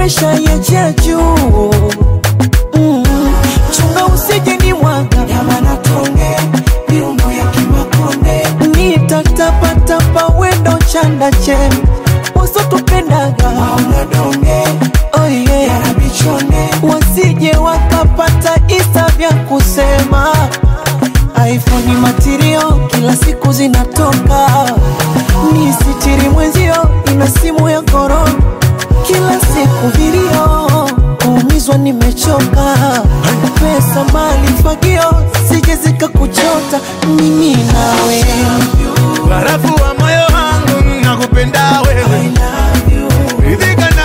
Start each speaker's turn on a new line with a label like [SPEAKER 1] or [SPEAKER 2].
[SPEAKER 1] presha ya jia juu mm. chunga usije ni mwaga
[SPEAKER 2] Nyama tonge, miundo ya kimakonde.
[SPEAKER 1] nitatapatapa wendo chanda che usotupendaga
[SPEAKER 2] Maono donge,
[SPEAKER 1] oh yeah.
[SPEAKER 2] yara bichone.
[SPEAKER 1] wasije wakapata isa vya kusema iphone matirio kila siku zinatoka ni sitiri mwenzio ina simu ya korona kila siku vilio kuumizwa nimechoka pesa mali fagio sije zikakuchota mimi nawe
[SPEAKER 3] barafu wa moyo wangu nakupenda wewe ridhika